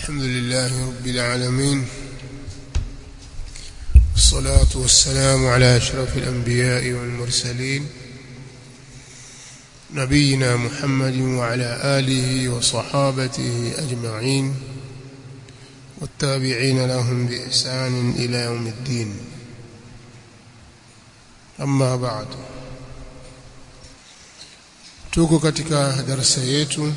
الحمد لله رب العالمين والصلاة والسلام على أشرف الأنبياء والمرسلين نبينا محمد وعلى آله وصحابته أجمعين والتابعين لهم بإحسان إلى يوم الدين أما بعد tuko katika darasa yetu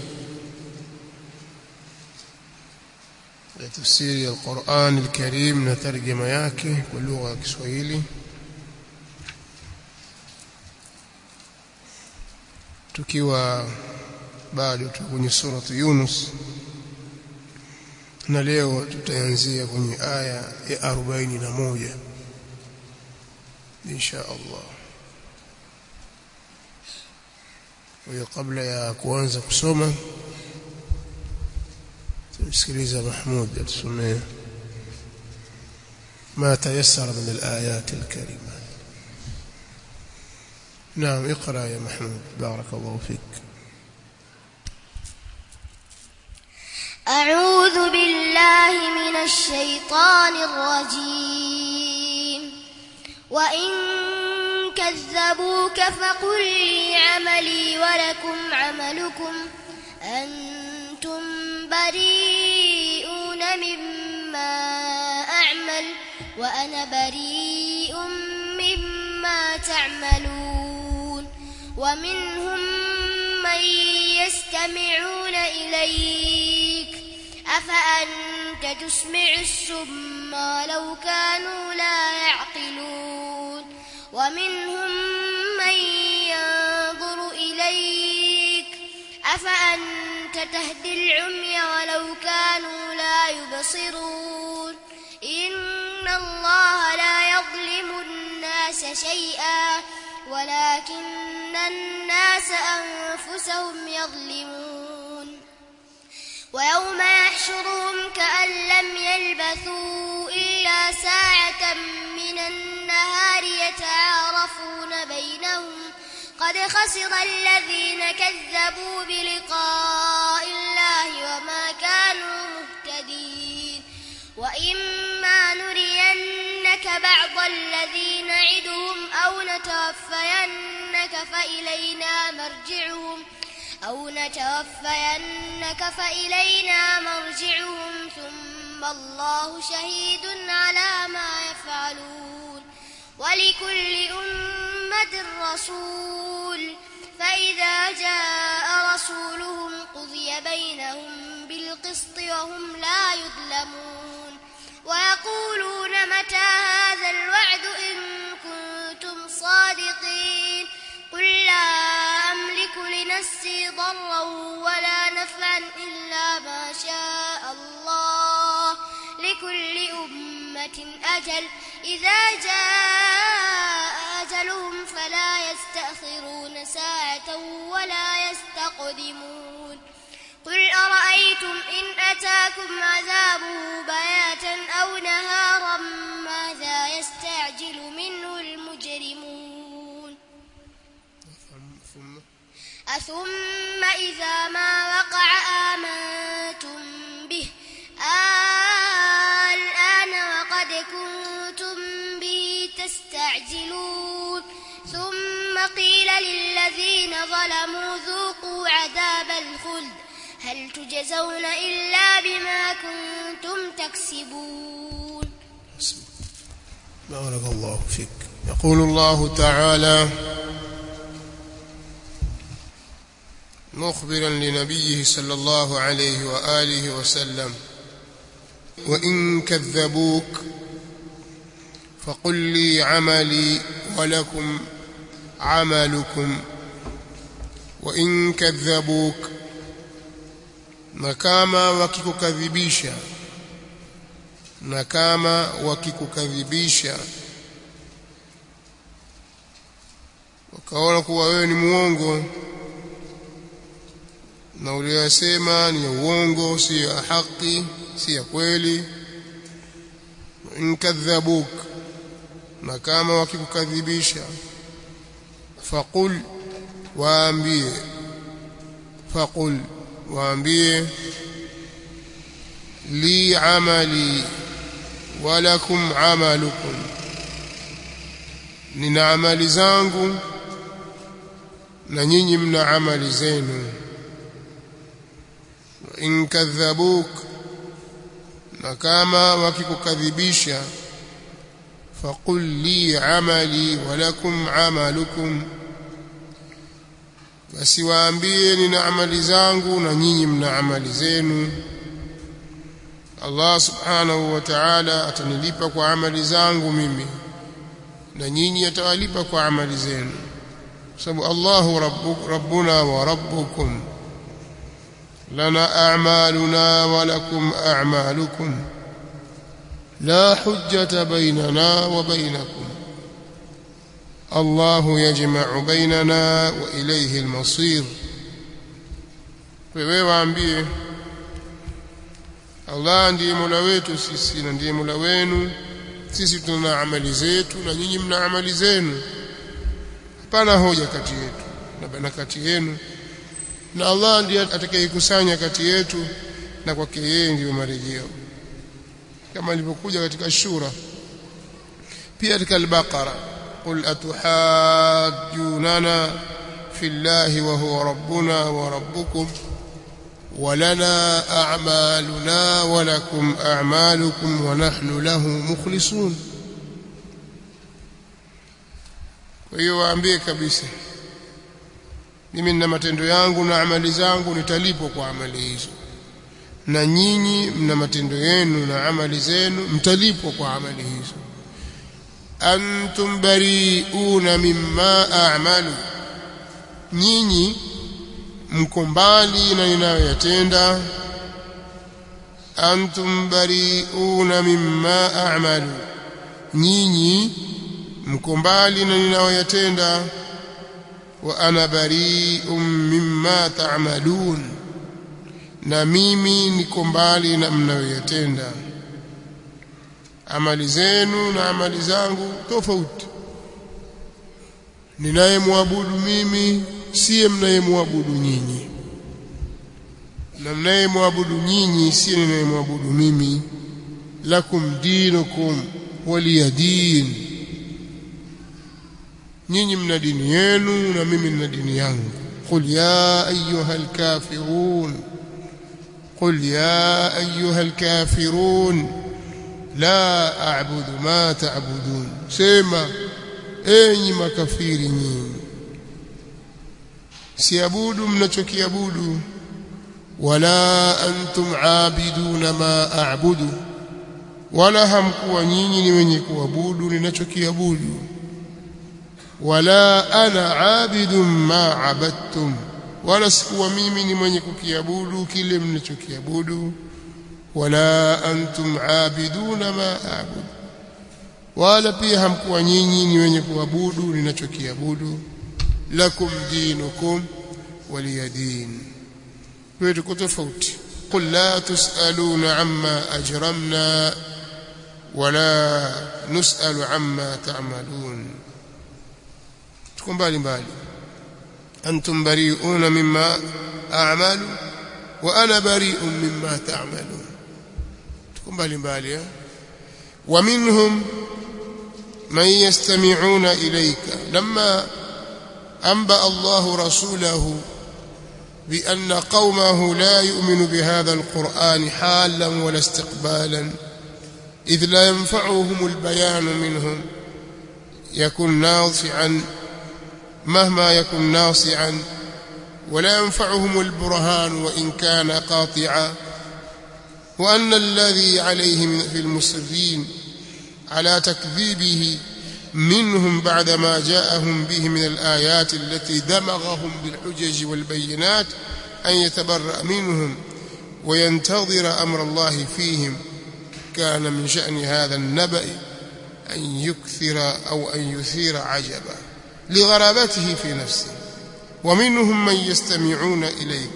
ya tafsiri ya Qur'an al-Karim na tarjuma yake kwa lugha ya Kiswahili tukiwa bado tuko kwenye suratu Yunus na leo tutaanzia kwenye aya ya 41 insha Allah kwa kabla ya kuanza kusoma tumsikiliza Mahmud atusomee ما تيسر من الآيات الكريمة نعم اقرأ يا محمود بارك الله فيك أعوذ بالله من الشيطان الرجيم وإن كذبوك فقل لي عملي ولكم عملكم أنتم بريئون مما أعمل وأنا بريء مما تعملون ومنهم من يستمعون إليك أفأنت تسمع السم ولو كانوا لا يعقلون ومنهم من ينظر إليك أفأنت تهدي العمي ولو كانوا لا يبصرون إن الله لا يظلم الناس شيئا ولكن الناس أنفسهم يظلمون ويوم يحشرهم كأن لم يلبثوا إلا ساعة من النهار يتعارفون بينهم قد خسر الذين كذبوا بلقاء الله وما كانوا مهتدين وإما نرينك بعض الذي نعدهم أو نتوفينك فإلينا مرجعهم أو نتوفينك فإلينا مرجعهم ثم الله شهيد على ما يفعلون ولكل أمة رسول فإذا جاء رسولهم قضي بينهم بالقسط وهم لا يظلمون ويقولون متى هذا الوعد إن كنتم صادقين قل لا أملك لنفسي ضرا ولا نفعا إلا ما شاء الله لكل أمة أجل إذا جاء أجلهم فلا يستأخرون ساعة ولا يستقدمون قل أرأيتم إن أتاكم عذابه بياتا أو نهارا ماذا يستعجل منه المجرمون ثم أثم إذا ما وقع آمنتم به الآن وقد كنتم به تستعجلون ثم قيل للذين ظلموا ذوقوا عذاب الخلد هل تجزون إلا بما كنتم تكسبون حسبك. بارك الله فيك يقول الله تعالى مخبرا لنبيه صلى الله عليه وآله وسلم وإن كذبوك فقل لي عملي ولكم عملكم وإن كذبوك na kama wakikukadhibisha na kama wakikukadhibisha wakaona kuwa wewe ni muongo na uliyosema ni ya uongo si ya haki si ya kweli in kadhabuk na kama wakikukadhibisha faqul waambie faqul waambie li amali walakum amalukum nina amali zangu na nyinyi mna amali zenu in kadhabuk na kama wakikukadhibisha faqul li amali walakum amalukum basi waambie nina amali zangu na nyinyi mna amali zenu Allah subhanahu wa ta'ala atanilipa kwa amali zangu mimi na nyinyi atawalipa kwa amali zenu sababu Allahu rabbuk rabbuna wa rabbukum lana a'maluna wa lakum a'malukum la hujjata bainana wa bainakum الله يجمع بيننا وإليه المصير wewe waambie Allah ndiye Mola wetu sisi na ndiye Mola wenu sisi tuna amali zetu na nyinyi mna amali zenu hapana hoja kati yetu na bana kati yenu na Allah ndiye atakayekusanya kati yetu na kwake yeye ndiyo marejeo kama ilivyokuja katika shura pia katika al-Baqara قل أتحاجوننا في الله وهو ربنا وربكم ولنا أعمالنا ولكم أعمالكم ونحن له مخلصون kwa hiyo waambie kabisa mimi nina matendo yangu na amali zangu nitalipwa kwa amali hizo na nyinyi mna matendo yenu na amali zenu mtalipwa kwa amali hizo antum bari'una mimma a'malu nyinyi mko mbali na ninayoyatenda antum bari'una mimma a'malu nyinyi mko mbali na ninayoyatenda wa ana bari'un mimma ta'malun na mimi niko mbali na mnayoyatenda amali zenu na amali zangu tofauti ninayemwabudu mimi siye mnayemwabudu nyinyi na mnayemwabudu nyinyi siye ninayemwabudu mimi lakum dinukum waliya din nyinyi mna dini yenu na mimi nina dini yangu qul ya ayuha alkafirun qul ya ayuha alkafirun la a'budu ma ta'budun sema enyi makafiri nyinyi siabudu mnachokiabudu wala antum aabiduna ma a'budu wala hamkuwa nyinyi ni wenye kuabudu ninachokiabudu wala ana aabidun ma abadtum wala sikuwa mimi ni mwenye kukiabudu kile mnachokiabudu wala antum aabiduna ma a'budu wala pia hamkuwa nyinyi ni wenye kuabudu ninachokiabudu lakum dinukum waliyadin kwa tuko tofauti qul la tusaluna amma ajramna wala nusalu amma ta'malun tuko mbali mbali antum bari'una mimma a'malu wa ana bari'un mimma ta'malun tuko mbali mbali eh ومنهم من يستمعون إليك لما أنبأ الله رسوله بأن قومه لا يؤمن بهذا القرآن حالا ولا استقبالا إذ لا ينفعهم البيان منهم يكن ناصعا مهما يكن ناصعا ولا ينفعهم البرهان وإن كان قاطعا وأن الذي عليه في المصرين على تكذيبه منهم بعدما جاءهم به من الآيات التي دمغهم بالحجج والبينات أن يتبرأ منهم وينتظر أمر الله فيهم كان من شأن هذا النبأ أن يكثر أو أن يثير عجبا لغرابته في نفسه ومنهم من يستمعون إليك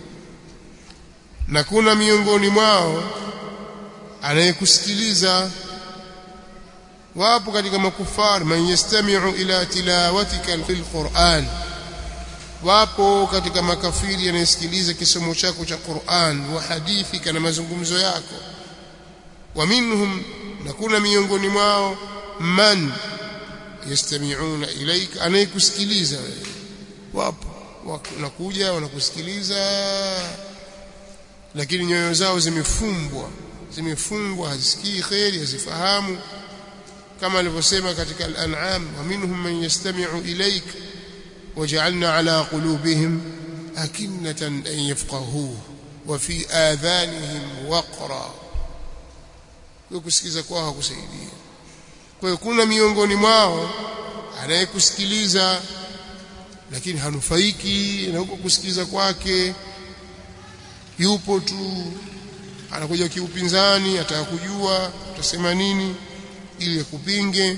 na kuna miongoni mwao anayekusikiliza wapo katika makufari man yastami'u ila tilawatika alquran wapo katika makafiri yanayesikiliza kisomo chako cha Qur'an wa hadithi kana mazungumzo yako wa minhum na kuna miongoni mwao man yastami'una ilaika anayekusikiliza wewe wapo wanakuja wanakusikiliza lakini nyoyo zao zimefumbwa zimefungwa hazisikii khairi hazifahamu kama alivyosema katika al-an'am wa minhum man yastami'u ilaik waja'alna ala qulubihim akinnatan an yafqahuhu wa fi adhanihim waqra kusikiza kwao hakusaidia kwa hiyo kuna miongoni mwao anayekusikiliza lakini hanufaiki na huko kusikiliza kwake yupo tu anakuja kiupinzani ataka kujua utasema nini ili akupinge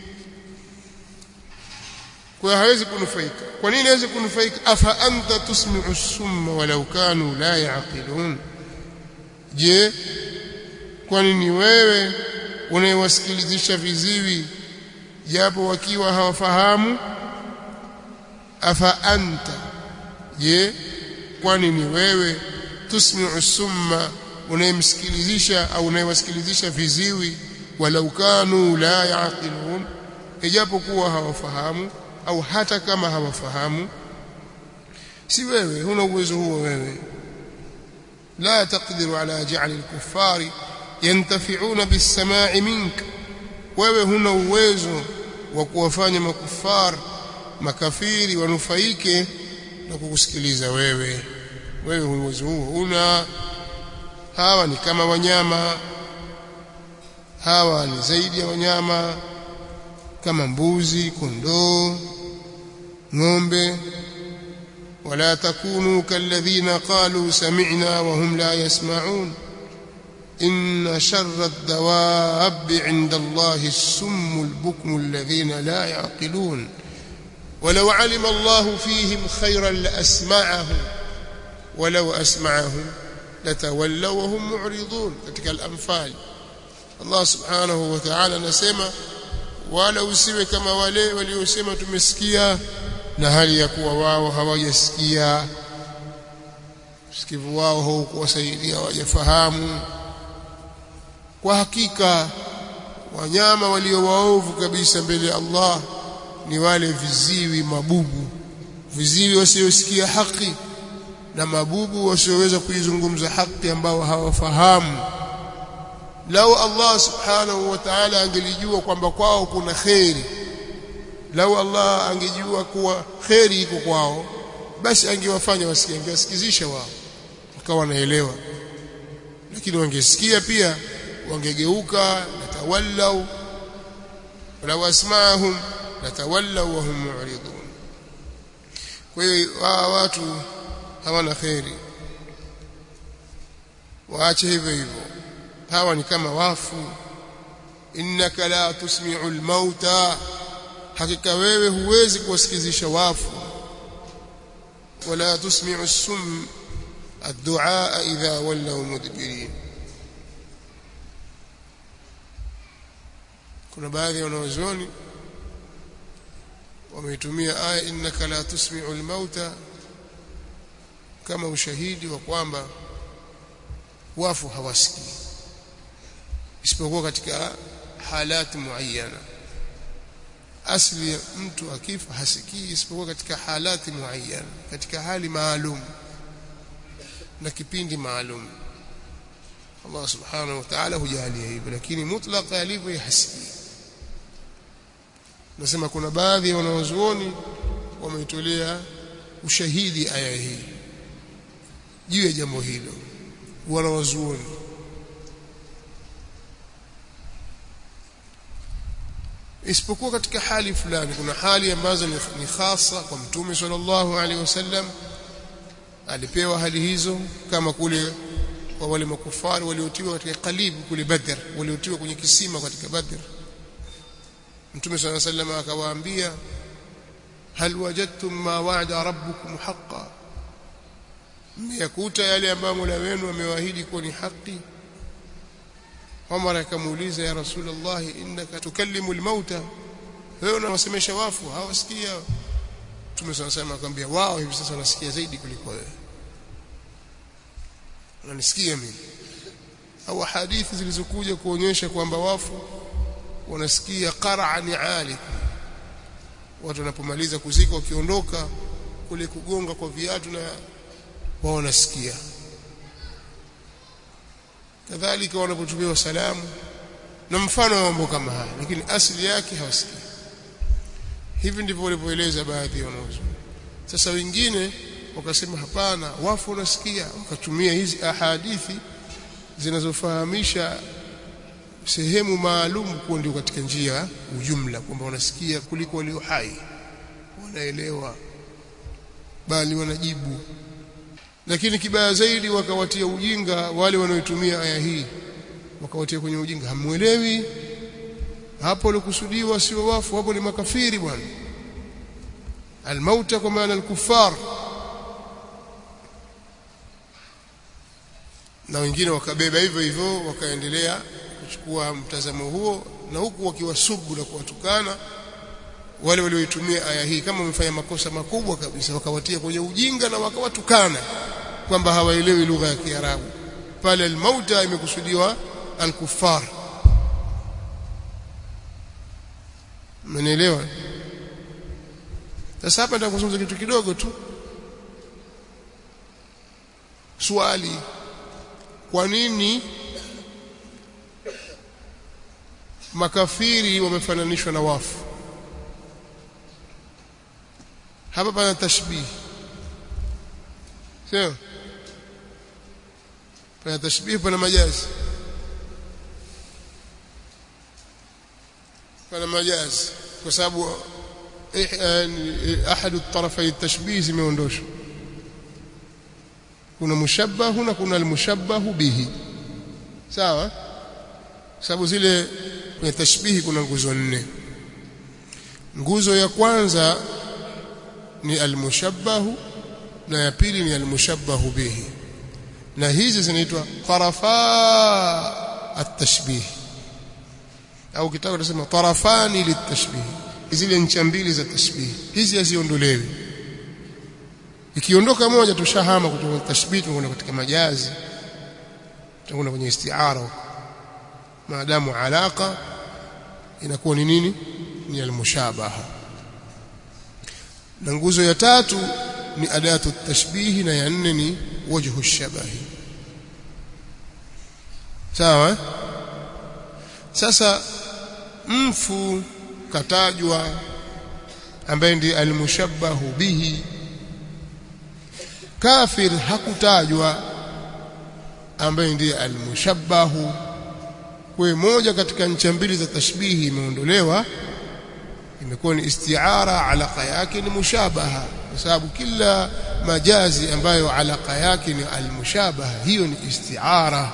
kwa hawezi kunufaika kwa nini hawezi kunufaika afa anta tusmi'u summa walau kanu la yaqilun je kwa nini wewe unayewasikilizisha viziwi japo wakiwa hawafahamu afa anta je kwani ni wewe tusmi'u summa unayemsikilizisha au unayewasikilizisha viziwi walau kanu la yaqilun ijapokuwa hawafahamu au hata kama hawafahamu si wewe huna uwezo huo wewe la taqdiru ala ja'li al-kuffari yantafi'una bis-sama'i mink wewe huna uwezo wa kuwafanya makufar makafiri wanufaike na kukusikiliza wewe wewe uwezo huo una hawa ni kama wanyama hawa ni zaidi ya wanyama kama mbuzi kondoo ng'ombe wala takunu kalladhina qalu sami'na wa hum la yasma'un إن شر الدواب عند الله السم البكم الذين لا يعقلون ولو علم الله فيهم خيرا لأسمعهم ولو أسمعهم لتولوا وهم معرضون katika al-anfal Allah subhanahu wa ta'ala anasema wala usiwe kama wale waliosema tumesikia na hali ya kuwa wao hawajasikia usikivu wao haukuwasaidia hawajafahamu kwa hakika wanyama walio waovu kabisa mbele ya Allah ni wale viziwi mabubu viziwi wasiosikia haki na mabubu wasioweza kuizungumza haki ambao hawafahamu lau Allah subhanahu wa ta'ala angelijua kwamba kwao kuna kheri lau Allah angejua kuwa kheri iko kwao basi angewafanya wasikie angewasikizisha wao wakawa wanaelewa lakini wangesikia pia wangegeuka natawallau walau asma'ahum natawallau wa hum mu'ridun kwa hiyo watu hawana kheri waache hivyo hivyo hawa ni kama wafu innaka la tusmi'u al-mauta hakika wewe huwezi kuwasikizisha wafu wala tusmi'u as-sum ad-du'a idha wallaw mudbirin kuna baadhi ya wanazuoni wameitumia aya innaka la tusmi'u al-mauta kama ushahidi wa kwamba wafu hawasikii isipokuwa katika halati muayyana asli ya mtu akifa hasikii isipokuwa katika halati muayyana katika hali maalum na kipindi maalum Allah subhanahu wa ta'ala hujalia hivyo lakini mutlaq alivyo hasikii nasema kuna baadhi ya wanazuoni wameitolea ushahidi aya hii juu ya jambo hilo wanawazuoni isipokuwa katika hali fulani kuna hali ambazo ni, ni khasa kwa mtume sallallahu alaihi wasallam alipewa hali hizo kama kule kwa wale makufari waliotiwa katika kalibu kule Badr waliotiwa kwenye kisima katika Badr mtume sallallahu alaihi wasallam akawaambia hal wajadtum ma wa'ada rabbukum haqqan mmeyakuta yale ambayo Mola wenu amewaahidi kuwa ni haki Umar akamuuliza ya Rasulullah innaka tukallimu almauta wewe unawasemesha wafu hawasikia Mtume sana sana akamwambia wao hivi sasa wanasikia zaidi kuliko wewe wananisikia mimi au hadithi zilizokuja kuonyesha kwamba wafu wanasikia qara'an ali watu wanapomaliza kuzika wakiondoka kule kugonga kwa viatu na wao wanasikia kadhalika wanapotumiwa salamu na mfano wa mambo kama haya lakini asili yake hawasikii hivi ndivyo walivyoeleza baadhi ya wanazuoni sasa wengine wakasema hapana wafu wanasikia wakatumia hizi ahadithi zinazofahamisha sehemu maalum kuwa ndio katika njia ujumla kwamba wanasikia kuliko walio hai wanaelewa bali wanajibu lakini kibaya zaidi wakawatia ujinga wale wanaoitumia aya hii wakawatia kwenye ujinga hamuelewi hapo walikusudiwa sio wafu hapo ni makafiri bwana almauta kwa maana alkufar na wengine wakabeba hivyo hivyo wakaendelea kuchukua mtazamo huo na huku wakiwasubu na kuwatukana wale walioitumia aya hii kama wamefanya makosa makubwa kabisa wakawatia kwenye ujinga na wakawatukana kwamba hawaelewi lugha ya Kiarabu pale almauta imekusudiwa alkufar Mmenielewa? Sasa hapa nataka kuzungumza kitu kidogo tu. Swali kwa nini makafiri wamefananishwa na wafu? Hapa pana tashbih. Sio? Pana tashbih pana majazi. pana majazi kwa sababu ahad الطرفي التشبيه zimeondoshwa kuna mushabbahu na kuna almushabbahu bihi sawa sababu zile kwenye tashbihi kuna nguzo nne nguzo ya kwanza ni almushabbahu na ya pili ni almushabbahu bihi na hizi zinaitwa tarafa at-tashbih au kitaka tunasema tarafani litashbih zile ncha mbili za tashbih hizi haziondolewi ikiondoka moja tushahama kutoka tashbih tunakwenda katika majazi tunakwenda kwenye istiara maadamu alaka inakuwa ni nini ni almushabaha na nguzo ya tatu ni adatu tashbihi na ya nne ni wajhu shabahi sawa sasa mfu katajwa ambaye ndiye almushabbahu bihi kafir hakutajwa ambaye ndiye almushabbahu kwa moja katika ncha mbili za tashbihi imeondolewa imekuwa ni istiara alaka yake ni mushabaha kwa sababu kila majazi ambayo alaka yake ni almushabaha hiyo ni istiara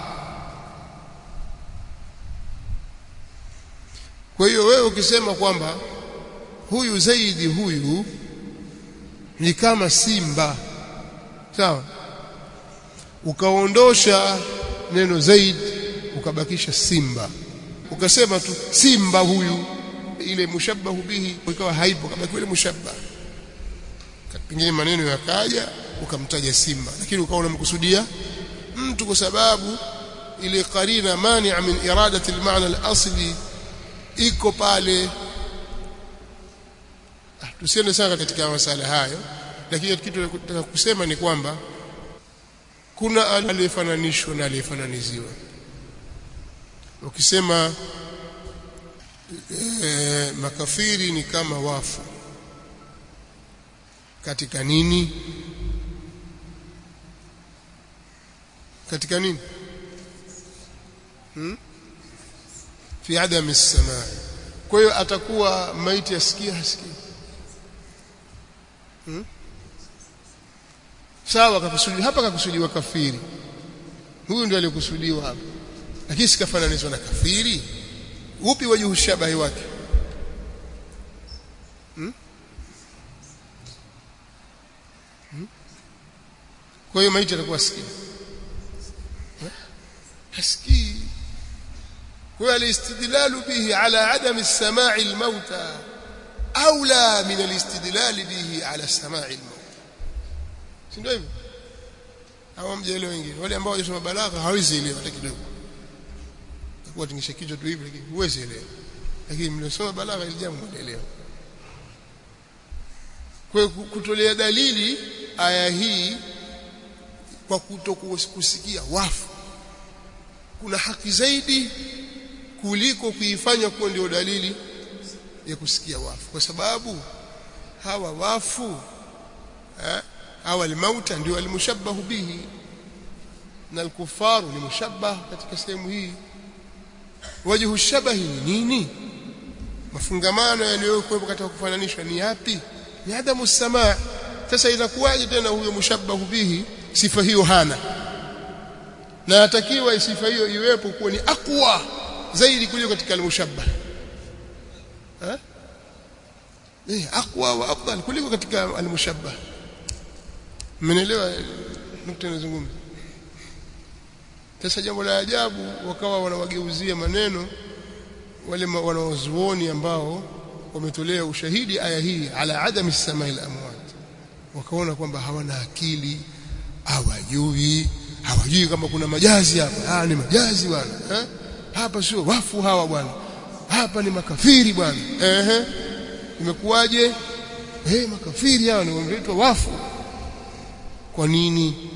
kwa hiyo wewe ukisema kwamba huyu zaidi huyu ni kama simba sawa ukaondosha neno zaid ukabakisha simba ukasema tu simba huyu ile mushabbahu bihi ikawa haipo kabaki ile mushabbah pengine maneno yakaja ukamtaja simba lakini ukawa unamkusudia mtu kwa sababu ile qarina mani'a min iradati al-ma'na al-asli iko pale ah, tusiende sana katika masala hayo lakini kitu nataka kusema ni kwamba kuna aliyefananishwa na aliyefananiziwa ukisema e, makafiri ni kama wafu katika nini katika nini hmm? fi adam as-samaa kwa hiyo atakuwa maiti asikia hasikii hmm? sawa kakusudi hapa kakusudiwa kafiri huyu ndio alikusudiwa hapa lakini sikafananishwa na kafiri upi wajuhu shabahi wake hmm? Hmm? kwa hiyo maiti atakuwa asikii hasikii kwa hiyo alistidlalu bihi ala adami samai almauta aula min alistidlal bihi ala samai almaut si ndio hivyo hawa mjaelewa wengine wale ambao wajisoma balagha hawezi elewa hata kidogo kwa tingisha kichwa tu hivi lakini huwezi elewa lakini mliosoma balagha ile jambo mnaelewa kwa kutolea dalili aya hii kwa kutokusikia wafu kuna haki zaidi kuliko kuifanya kuwa ndio dalili ya kusikia wafu kwa sababu hawa wafu eh, hawa almauta ndio almushabbahu bihi na alkufaru ni mushabbah katika sehemu hii wajhu shabahi ni nini mafungamano yaliyokuwepo katika kufananishwa ni yapi ni adamu samaa sasa inakuwaje tena huyo mushabbahu bihi sifa hiyo hana na atakiwa sifa hiyo iwepo kuwa ni aqwa zaidi kuliko katika almushabbah eh eh aqwa wa afdal kuliko katika almushabbah mmenielewa nukta nazungumza sasa jambo la ajabu wakawa wanawageuzia maneno wale wanaozuoni ambao wametolea ushahidi aya hii ala adami samai al-amwat wakaona kwamba hawana akili hawajui hawajui kama kuna majazi hapa ah ni majazi bwana eh? hapa sio wafu hawa bwana hapa ni makafiri bwana ehe imekuwaje eh makafiri hawa ni wameitwa wafu kwa nini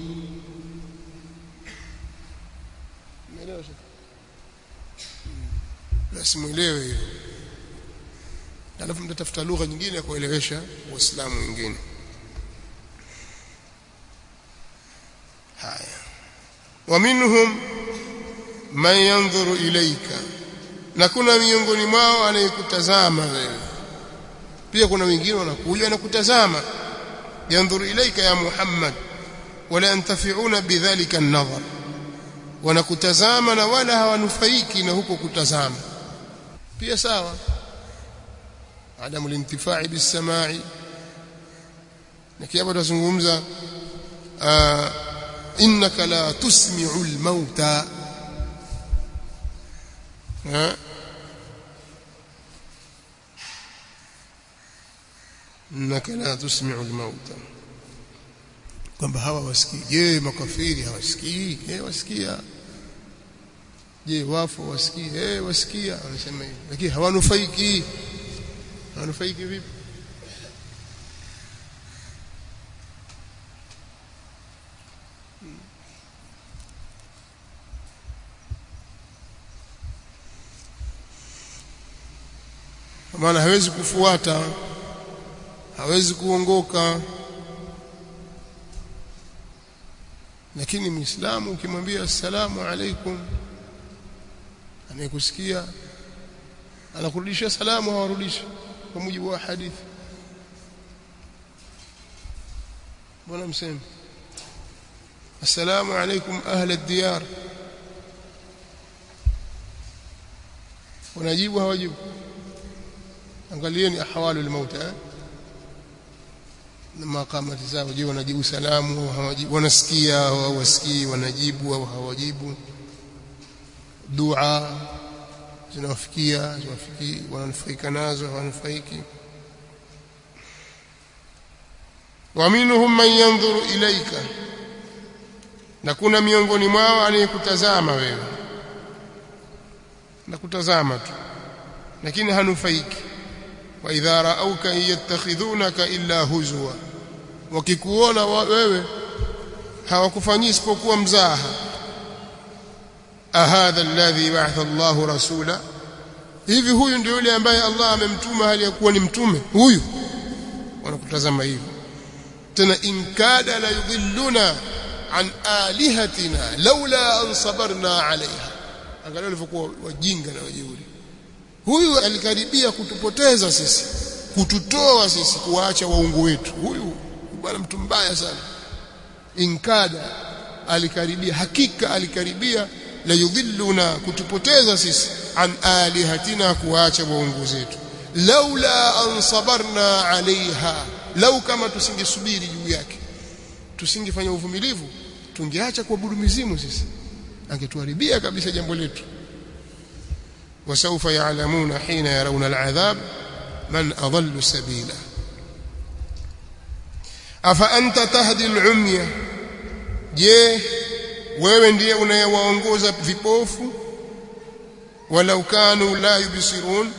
basi muelewe hilo alafu mtatafuta lugha nyingine ya kuelewesha waislamu wengine haya waminhum man yanzuru ilaika na kuna miongoni mwao anayekutazama wewe pia kuna wengine wanakuja na kutazama yanzuru ilaika ya Muhammad wala yantafiuna bidhalika an-nadhar wanakutazama na wala hawanufaiki na huko kutazama pia sawa adamu lintifai bisamai na kiapo tuzungumza innaka la tusmi'u al-mauta innaka la tusmi'u al-mauta kwamba hawa wasikii je makafiri hawasikii eh wasikia je wafu wasikii eh wasikia wanasema hivi lakini hawanufaiki hawanufaiki vipi maana hawezi kufuata hawezi kuongoka lakini muislamu ukimwambia assalamu alaikum anayekusikia anakurudishia salamu hawarudishi kwa mujibu wa hadithi bwana mseme assalamu alaikum ahla ad-diyar wanajibu hawajibu angalieni ahwalu al-mauta eh? na makamati zao je wanajibu salamu au hawajibu wanasikia au hawasikii wanajibu au hawajibu dua zinawafikia ziwafikii wananufaika nazo hawanufaiki waminhum man yanzuru ilaika na kuna miongoni mwao anayekutazama wewe na kutazama tu lakini hanufaiki wa idha raauka yattakhidhunaka illa huzwa wakikuona wewe hawakufanyii isipokuwa mzaha ahadha alladhi ba'atha Allahu rasula hivi huyu ndio yule ambaye Allah amemtuma hali ya kuwa ni mtume huyu wanakutazama hivyo tena inkada la yudhilluna an alihatina laula an sabarna alaiha angalia walivyokuwa wajinga na wajeuri huyu alikaribia kutupoteza sisi kututoa sisi kuwaacha waungu wetu huyu bwana mtu mbaya sana inkada alikaribia hakika alikaribia la yudhilluna kutupoteza sisi an alihatina kuacha waungu zetu laula an sabarna alaiha lau kama tusingesubiri juu yake tusingefanya uvumilivu tungeacha kuabudu mizimu sisi angetuharibia kabisa jambo letu wasaufa ya'lamuna hina yarawna al'adhab man adallu sabila afa anta tahdi al-umya je wewe ndiye unayewaongoza vipofu walau kanu la yubsirun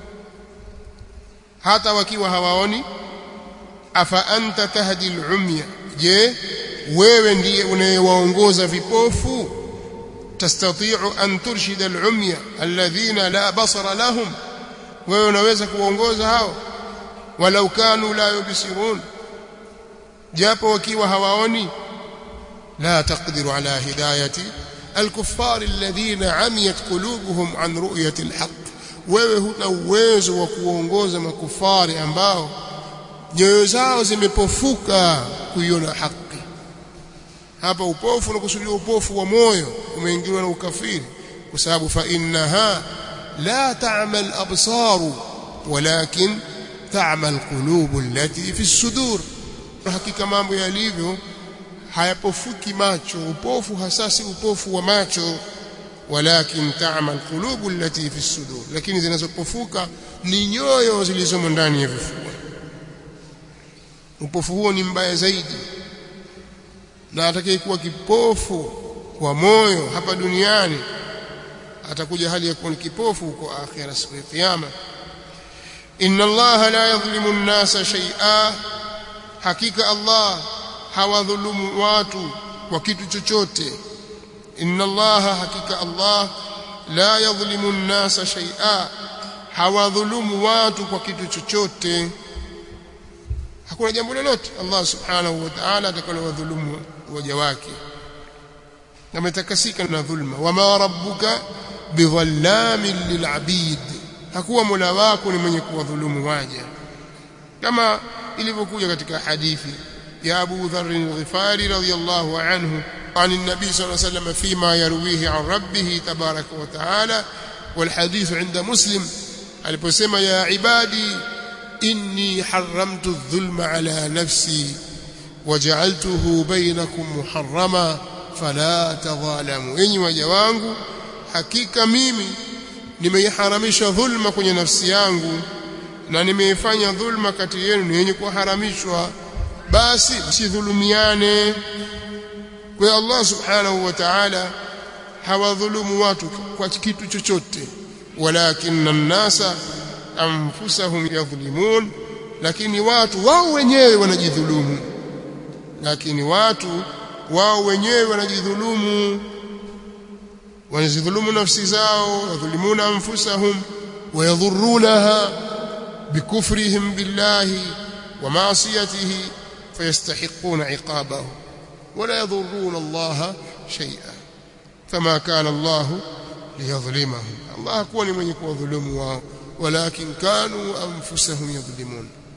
hata wakiwa hawaoni afa anta tahdi al-umya je wewe ndiye unayewaongoza vipofu tastati'u an turshida al-umya alladhina la basara lahum wewe unaweza kuwaongoza hao walau kanu la yubsirun japo wakiwa hawaoni la taqdiru ala hidayati الكفار الذين عميت قلوبهم عن رؤية الحق wewe huna uwezo wa kuongoza makufari ambao nyoyo zao zimepofuka kuiona haki hapa upofu unakusudia upofu wa moyo umeingiliwa na ukafiri kwa sababu fa innaha la ta'mal absaru walakin ta'mal qulubu allati fi sudur hakika mambo yalivyo hayapofuki macho upofu hasa si upofu wa macho walakin ta'mal qulubu allati fi sudur lakini zinazopofuka ni nyoyo zilizomo ndani ya vifua upofu huo ni mbaya zaidi na atakayekuwa kipofu wa moyo hapa duniani atakuja hali ya kuwa ni kipofu huko akhira siku ya kiyama inna allaha la yadhlimu an-nasa shay'a hakika allah hawadhulumu watu kwa kitu chochote inna allaha hakika allah la yadhlimu an-nasa shay'a hawadhulumu watu kwa kitu chochote hakuna jambo lolote Allah subhanahu wa ta'ala atakalowadhulumu waja wake ametakasika na dhulma wama rabbuka bidhallamin lilabid hakuwa mola wako ni mwenye kuwadhulumu waja kama ilivyokuja katika hadithi ya Abu Dharr al-Ghifari radiyallahu anhu عن النبي صلى الله عليه وسلم فيما يرويه عن ربه تبارك وتعالى والحديث عند مسلم aliposema ya ibadi inni haramtu adh-dhulma ala nafsi waja'altuhu bainakum muharrama fala tadhalamu enyi waja wangu hakika mimi nimeiharamisha dhulma kwenye nafsi yangu na nimeifanya dhulma kati yenu ni yenye kuharamishwa basi msidhulumiane kwa Allah subhanahu wa ta'ala hawadhulumu watu kwa kitu chochote walakinna an-nasa anfusahum yadhlimun lakini watu wao wenyewe wanajidhulumu lakini watu wao wenyewe wanajidhulumu wanazidhulumu nafsi zao yadhlimuna anfusahum wayadhurunaha bikufrihim billahi wa ma'siyatihi fayastahiquna iqabahu ولا يضرون الله شيئا فما كان الله ليظلمهم الله كون من يكون ظلم ولكن كانوا أنفسهم يظلمون